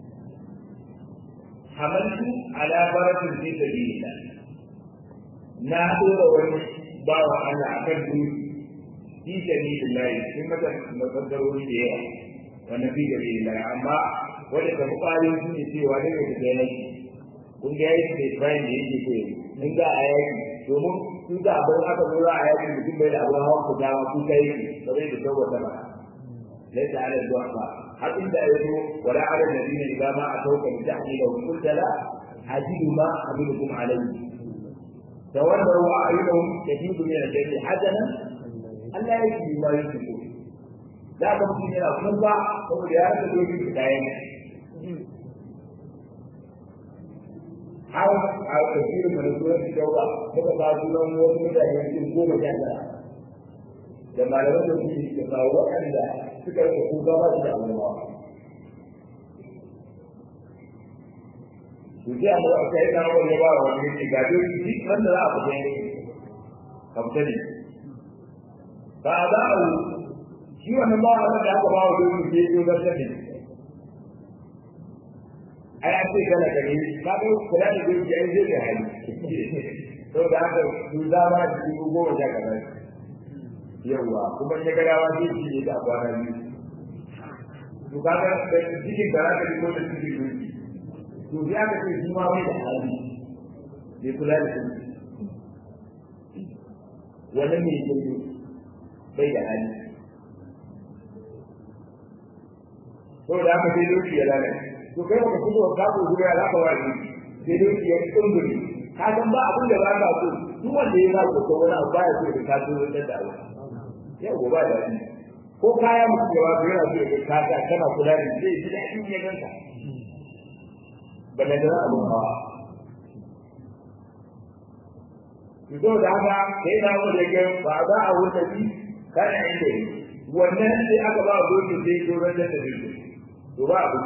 حملت على فرس في سبيل الله نادر wani bawa ana akan dutse fi sabilillah sun mata mafadarori da yawa wanda fi sabilillah amma wanda ta bukari su ne cewa daga ta yaki kun ga yaki da Ibrahim da yake koyi in za a yaki domin sun ga abin aka zo za a yaki mutum bai da abin hawan ku dama ku kai kamar da saboda ba laisa ala du'a har inda ya zo wala ala alladhina idza ma atawka bi tahmila wa qulta la ajidu ma abidukum alayhi تولوا أعينهم يفيض من الجنة حسنا ألا يجد ما يشركون لا تمكن إلى الخطة هو لهذا الوجه في الآية har a tafiyar da rasuwar shi daura muka ba sunan wasu mutane cikin goma sha tara da malaman da suke da ba waɗanda suka rika kuka ba su da annabawa to sai amma aka yi na wani ba wa wani ne ga dole shi wanda za a fita ne ka fita ne ba a za a shi wannan ba wanda da aka ba wa dole sai ya zo da ai an ce kana gani ka ga kula da doki ai zai ga hali to da haka su zama da su goma sha kaza yawa kuma ya ga dawa zai ci ne da kwana biyu to kaga da cikin da zaka ko da cikin doki to ya ga ce shi ma bai da hali bai kula da su wannan ne yake bai da hali to da haka sai doki ya lalace to kai baka fito ka ko gura za ka wani sai dai ya kumburi ka san ba abin da ba ka so duk wanda ya za ko wani abu ba ya so da ka so da da abu yau ba da ni ko kaya mutum da ba yana so da ka ta kana kula da shi sai da in ya ganka balla da abu ba to da haka sai na mu da ga ba za a wuce shi kana inda wannan sai aka ba gobe sai to ran da shi to ba abu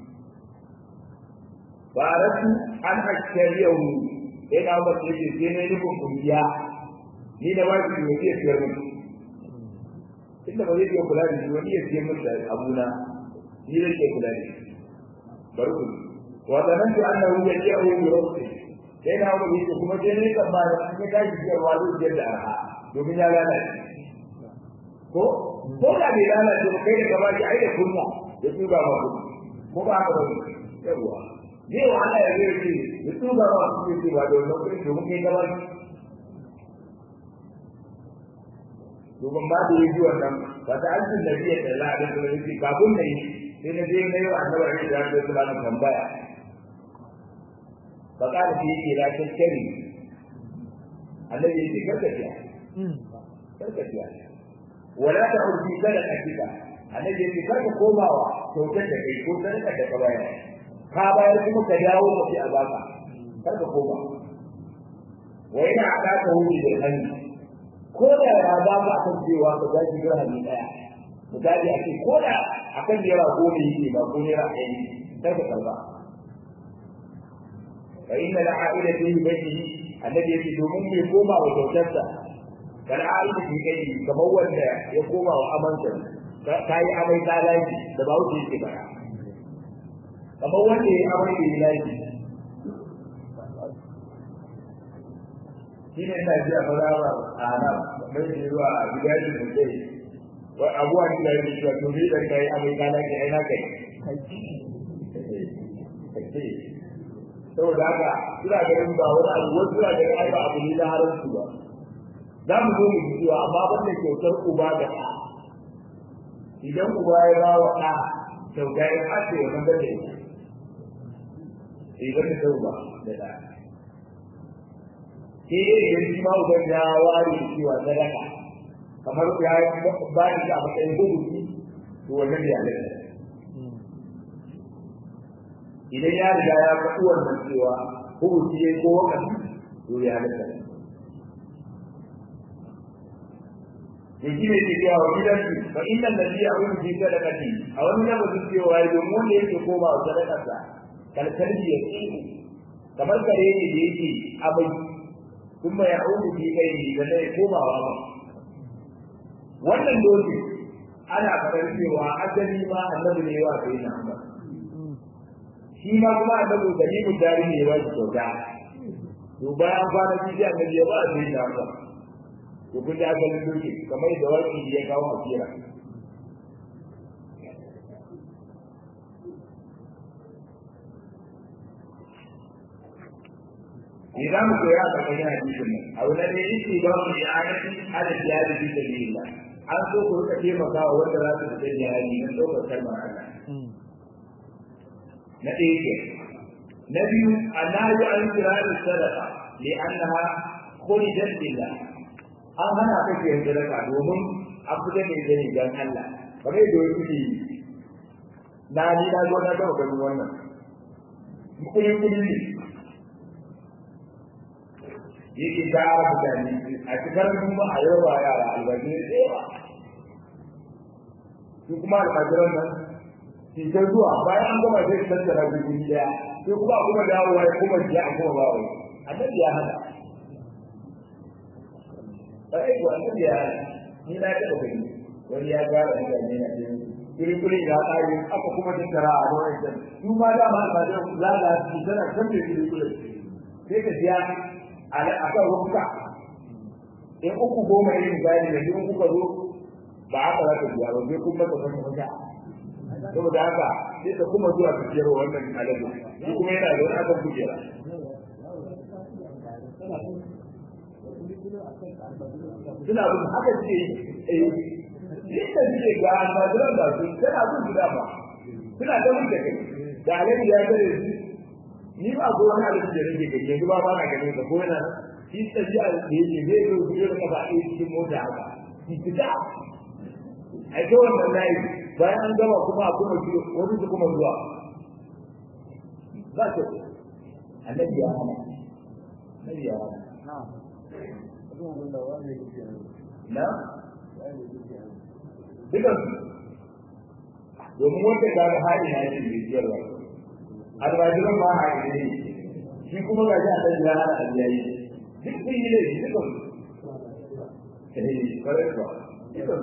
baratu an ashariyahu sai na ba ce sai ne ni ko kungiya ni da wani ne ke fiyar mu inda ba zai iya kula da shi wani ya fiye mun da abuna ni da ke kula da shi bari ku wa zanantu annahu yaji'u bi rabbi sai na ba ce kuma sai ne kan ba ne ka ji da wani da da arha domin ya lalace ko ko da bai lalace ba kai da gaba ki ai da kunna ya tuba ma ko ba haka ba yawa zai wahala ya zai ce da su ba ba su ce ba da wannan kuɗi domin kai gabar domin ba da yi wannan ba ta an cin nabiya da la da kuma yake kafin da yi sai na je na yi wa annabi ne da ya zama da tambaya ba ka da yake la taskari annabi yake karkaciya karkaciya wala ta urfi sadaqatika annabi yake karka komawa kyautar da kai ko sadaka da ka bayar ka bayar kuma ka dawo ka ci a baka kar ka koma wa ina aka ka wuri da hannu ko da ya ba ka kan cewa ka gaji dirhami daya misali a ce ko da akan naira goma yake ba ko naira ɗari kar ka karba fa inna la a'ida fi baytihi annabi yake domin bai koma wa kyautarsa kal a'ida fi kai kamar wanda ya koma wa amansa ka yi amai ka lafi da ba wuce yake bara kamar wanda ya amai da ya lafi shi ne ina ji a fara a nan mai da zuwa a gida shi da kai wa abuwa ni da yake cewa to ni da kai amai ka lafi ai na kai saboda haka suna ganin ba wani abu wasu suna ganin ai ba abu ne na haramci ba za mu zo mu ji cewa amma banda kyautar uba da ɗa idan uba ya ba wa ɗa kyauta ya hace ya nan da ita idan da uba da ɗa ke idan shi ma uban ya ware cewa sadaka kamar ya ba shi a matsayin hukunci to wannan ya halatta idan ya riga ya faɗi wannan cewa hukunci ya ko wakati to ya halatta ya shi ne ke cewa wa gidansu fa inna lalli a wani fi sadaqati a wani lamarin cewa ya domin wanda yake koma wa sadakarsa kalkalbi ya ce kamar kare ne da yake abai kuma ya auku fi kai da zai koma wa ba wannan doki ana faɗar cewa asali ma annabi ne wa sai na ba shi ma kuma annabi gani mu dari ne wa kyauta to bayan kwana biyu annabi ya ba sai na ba to kun ji asalin doki kamar da wani ya kawo a kira me za mu koya a ƙarƙashin hadisin nan abu na ɗaya yake ba mu i'anati ala jihadi fi sabilillah an so ku rika taimaka wa wanda za su fita jihadi na ɗaukar kalmar Allah na ɗaya ke na biyu annahu an kirari sadaqa li annaha khurijat lillah an hana ka ke sadaka domin an fita ne da dan Allah kamar yadda wani ke na ni na zo na gaba ganin wannan kuli kuli ne yake tara mutane a cikin kuma a yau ba yara albashi da yawa su kuma almajiran nan cikin zuwa bayan an gama sai su tattara bikin daya sai kuma a kuma dawowa ya kuma jiya a kuma bawa annabi ya hada ai ko annabi ya hada ni na taɓa gani wani ya gara mutane na cikin kuli-kuli ya tsari aka kuma tattara a wani can su ma dama almajiran zaga su tana kan da kuli-kuli sai ka siya a kan rufuka in uku goma yin gani da in kuka zo ba haka za ka biya ba sai kuma ka san mata saboda haka sai ka kuma zuwa ka biyar wannan alaji shi kuma yana da wani akan kujera suna bin haka ce eh yadda suke ga almajiran da su suna bin su dama suna da mun da kai da alaji ya tare su ni ba ko wani abin da nake gani yanzu ba ba na gani ka ko yana shi tafiya da yake zai zo su yi ba a cikin mota haka shi fita ai to wannan nayi bayan an gama kuma a kuma shi wani su kuma zuwa ba ta annabi ya hana annabi ya hana na dukan domin wanda ga hali na yake bishiyarwa almajiran ba a yi ne shi kuma ga shi a ɗan jira a yayi duk sun yi ne dukan eh kare ba dukan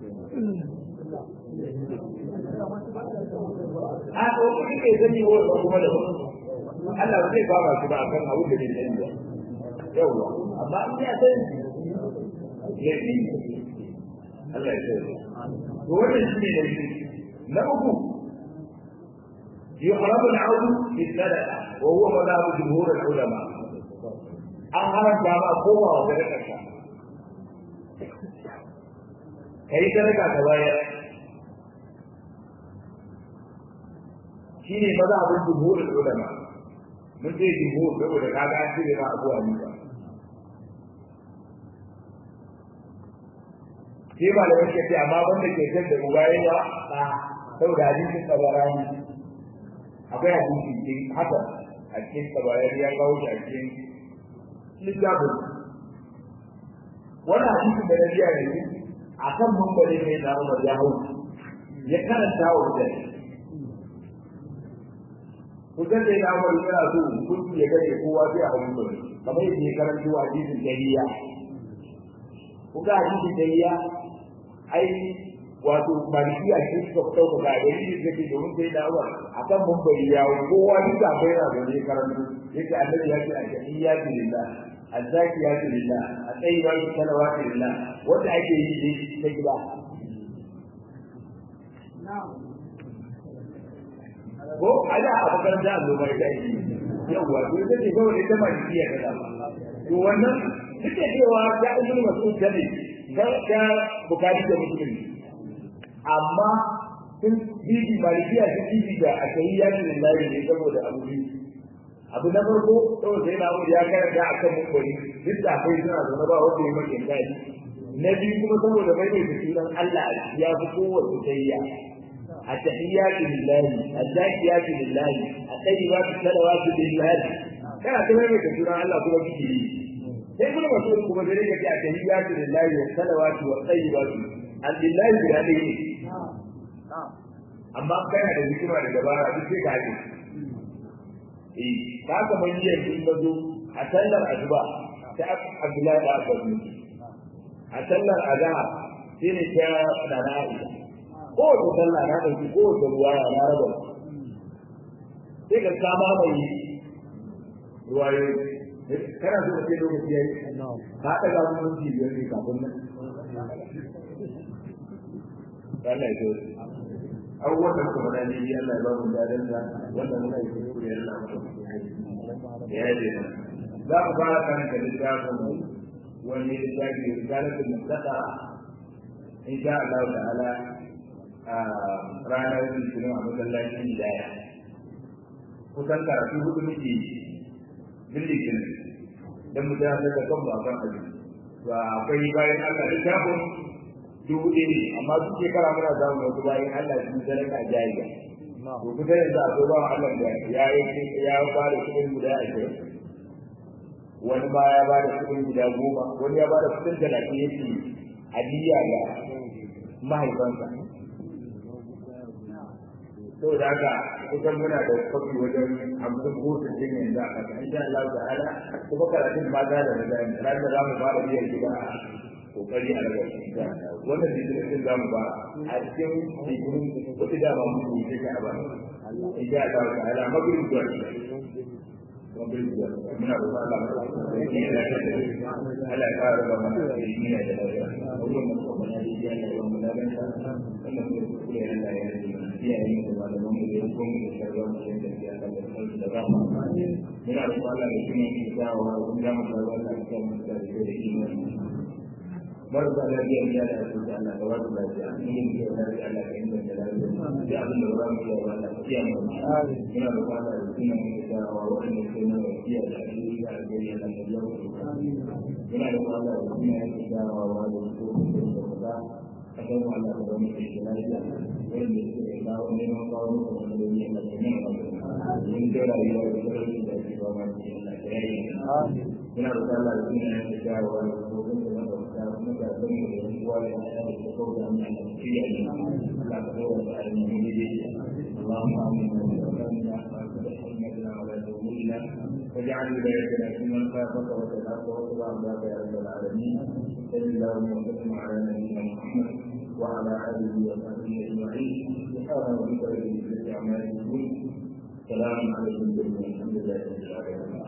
a ko kuma ke sani wa ba kuma da Allah zai ba ba su ba akan abu da ne ba yawa amma in ya san ya fi Allah ya sai to wannan shi ne na uku يحرم العود بالسلفة وهو مذهب جمهور العلماء أهل جامع قوة وذلك كي ذلك كبايا شيني مذهب جمهور العلماء من زي جمهور بيقول لك هذا أنت ما أبو حنيفة sai ba da yake ce amma wanda ke kan da ubayewa ba saboda hadisin tabarani akwai hadisi cikin haka a cikin tabayar ya kawo shi a cikin littafin wannan hadisi da na biya yanzu a kan mambari mai na umar ya hau ya karanta wa mutane kusan da ya umar yana so kuntu ya gare kowa sai a hau mambari kamar yadda ya karanta wa hadisin dariya kuka hadisin dariya ai wato malikiya ce suka fito ga dalili da ke domin sai dawo akan mumbari ya kowa duk da bai na da karantu yake annabi ya ce a tahiyya lillah azzaki ya ce lillah atayyiba salawatu lillah wanda ake yi dai ta gida ko ada a makaranta a zuwa da yi yawa to ita ce kawai ita malikiya ta dama to wannan duk da cewa ya ibnu mas'ud ne ga bukari da musulmi amma sun bibi malikiya sun bibi da a kai ya ce lillahi ne saboda abu biyu abu na farko saboda yana mu ya karanta a kan mukwari duk da akwai suna zaune ba wanda ya mace kai na biyu kuma saboda mai mai sunan Allah ya fi kowace tayya التحيات لله الزاكيات لله الطيبات الصلوات لله kana ta mai da sunan Allah kuma kike yi sai kuma ba su kuma da rike ta tahiyatu lillahi wa salawatu wa tayyibatu allillahi da dai amma kana da hikima da dabara duk sai ka haɗe eh ka ka man yi yin mazo a sallar azuba ta Abdullahi da Abbas a sallar azhar sai ne ta dana Aisha ko ta sallah na dauki ko ta ruwa na raba sai ka kama mai ruwaye kana so ce lokaci yayi ka ta ga mun ji biyar ne kafin nan Allah ya so abubuwan da kuma da ne Allah ya ba mu dadan da wanda muna yi kuskure Allah ya yi za mu fara kan da littafin wani littafi risalatul mustaqa in sha Allah ta'ala a ranar litinin a masallacin hidaya kusan karatu hudu muke billikin don mu tafi da kan baban aji ba akwai bayan Allah da shafin dubu ɗaya ne amma duk shekara muna samun wasu bayan Allah sun sadaka jariya to kusa yanzu akwai bawan Allah da ya ya ba da kuɗin guda ashirin wani ma ya ba da kuɗin guda goma wani ya ba da kuɗin talatin yake hadiya ga mahaifansa saboda haka kusan muna da kwafi wajen hamsin ko sittin yanzu a ƙasa insha Allah ta'ala kuma karatun ba za da nazari ranar da za mu fara biyan gida a kokari a daga wannan bidiyon za mu ba a cikin bidiyon wata dama mu yi take a ba insha Allah ta'ala magrib zuwa magrib zuwa muna roƙon Allah mu yi da Allah ya ƙara da mana ilimi da lafiya wannan kuma na yi da wannan da ban wannan kuma ya Allah ya yi iyayen da malaman mu da kuma da sharran mu da ya ga da sauki da rama muna da Allah da kuma yi dawo da mu da wannan da mu da da imani marasa lafiya ya da su da Allah da wasu lafiya in yi da lafiya Allah ka inganta lafiya da abin da ba mu da Allah ka kiya mu muna da Allah da kuma yi dawo wanda ke na lafiya da alheri da alheri da lafiya muna da Allah da kuma yi dawo wanda ke da akan Allah da wani ke da lafiya wanda ke kawo neman kawo muku wani da ya mace nan ba mun da rayuwa da sarari da ke ba ma cikin lafiya muna da Allah da kuma yi dawo wanda ke da lafiya اللهم امنا وسلمنا وتحملنا ولا تهملنا واجعل ولايتنا في من خافك وتلاك واتبع عبادك يا رب العالمين صل اللهم وسلم على نبينا محمد وعلى اله وصحبه اجمعين سبحان ربك رب العزه عما يصفون سلام عليكم والحمد لله رب العالمين